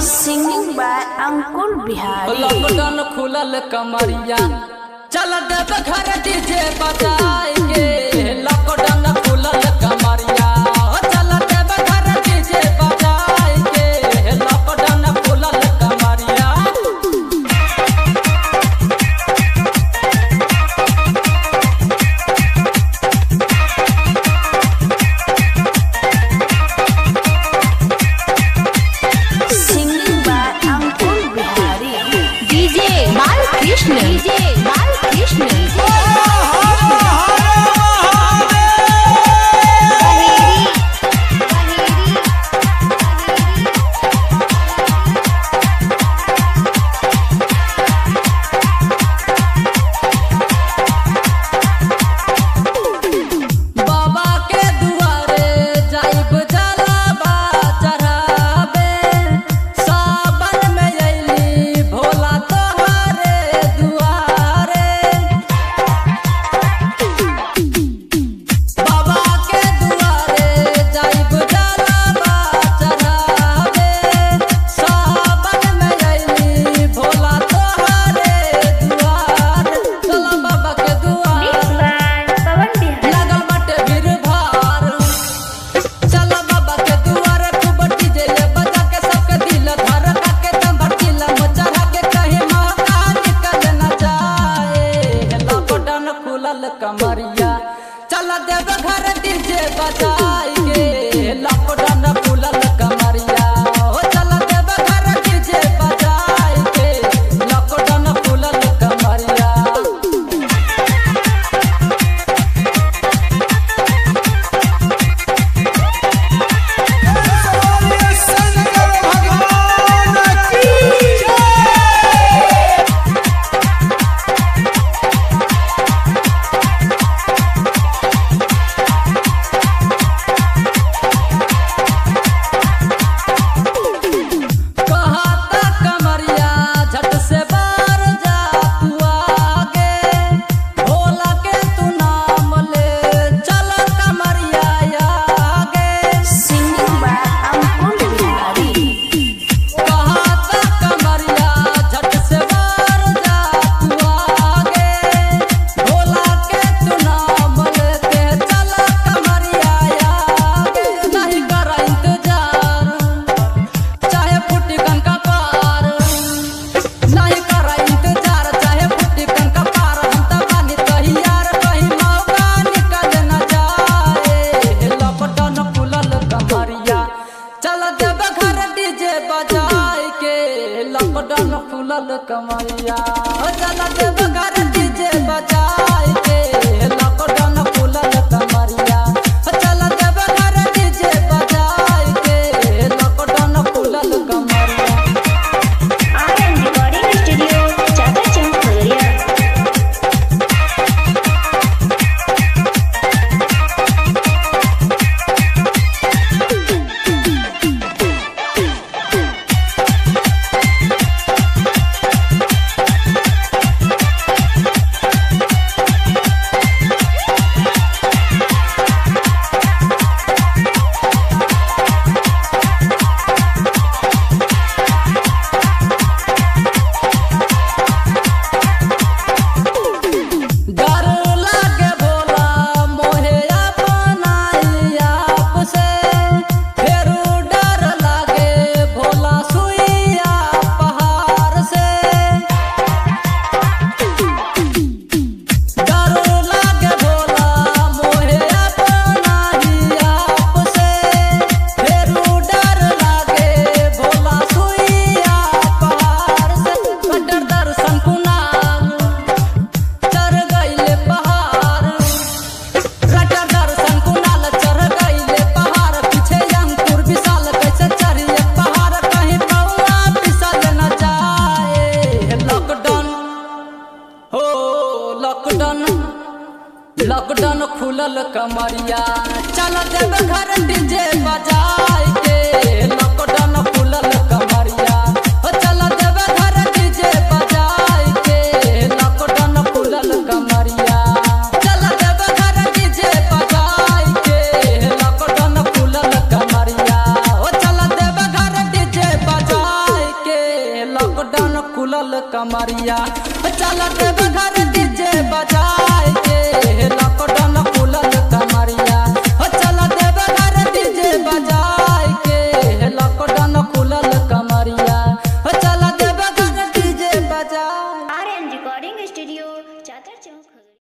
Singing by Ankur Bihari. Lockdown खुलल कमरिया चल देव घर डीजे बजाए के लॉकडाउन खुलल कमरिया ओ चल देव घर डीजे बजाए के लॉकडाउन खुलल कमरिया Singing by Ankur Bihari. DJ Balkrishna DJ Balkrishna बाबा के दुआरे जाइब जलाबा चढ़ाबे सावन में अइली भोला तोहरे दुआरे बाबा के दुआरे जाइब जलाबा चढ़ाबे सावन में अइली भोला तोहरे दुआरे चला बाबा के दुआरे लागल बाटे भीड़ भार चला बाबा के दुआरे खूब डीजे ये बजा के सबके दिल धर के दम भड़कीला मचरा के कहीं मौका निकल न जाए लॉकडाउन खुलल कमरिया चला देव घर डीजे बजाई के लॉकडाउन खुलल कमरिया ओ चला देव घर डीजे बजाई के लॉकडाउन खुलल कमरिया कहता कमरिया झट से बार जा तू आगे भोला के तू नाम ले चल कमरिया आगे Singing by Ankur Bihari. कहता कमरिया झट से बार जा तू आगे भोला के तू नाम लेके चल कमरिया आगे नहीं कर इंतजार चाहे फुटी का पार नहीं कर इंतजार चाहे फुटी का पार हम त बानी तैयार कहीं मौका निकल न जाए लॉकडाउन खुलल कमरिया चल देव घर डीजे बजाए के लॉकडाउन खुलल कमरिया ओ चल देव घर डीजे बजाए के लॉकडाउन खुलल कमरिया ओ चल देव घर डीजे बजाए के लॉकडाउन खुलल कमरिया RM Recording Studio, Chaka Chowk, Korea. डर लागे भोला मोहे अपनाई आप से फेरू डर लागे भोला सुइया पहाड़ से डर लागे भोला मोहे अपनाई आप से फेरू डर लागे भोला सुइया पहाड़ से कटर दर्शन कुनाल चढ़ गईले पहाड़ रटर दर्शन कुनाल चढ़ गईले पहाड़ पीछे अंकुर विशाल कैसे चढ़िए पहाड़ कहीं पौआ फिसल न जाए लॉकडाउन हो लॉकडाउन लॉकडाउन खुलल कमरिया चल देव घर डीजे बजाए के लॉकडाउन खुलल कमरिया ओ चल देव घर डीजे बजाए के लॉकडाउन खुलल कमरिया चल देव घर डीजे बजाए के लॉकडाउन खुलल कमरिया ओ चल देव घर डीजे बजाए खुलल कमरिया चल देव घर डीजे बजाए के लॉकडाउन खुलल कमरिया चल देव घर डीजे बजाए के लॉकडाउन खुलल कमरिया चल देव घर डीजे बजाए आर्यन रिकॉर्डिंग स्टूडियो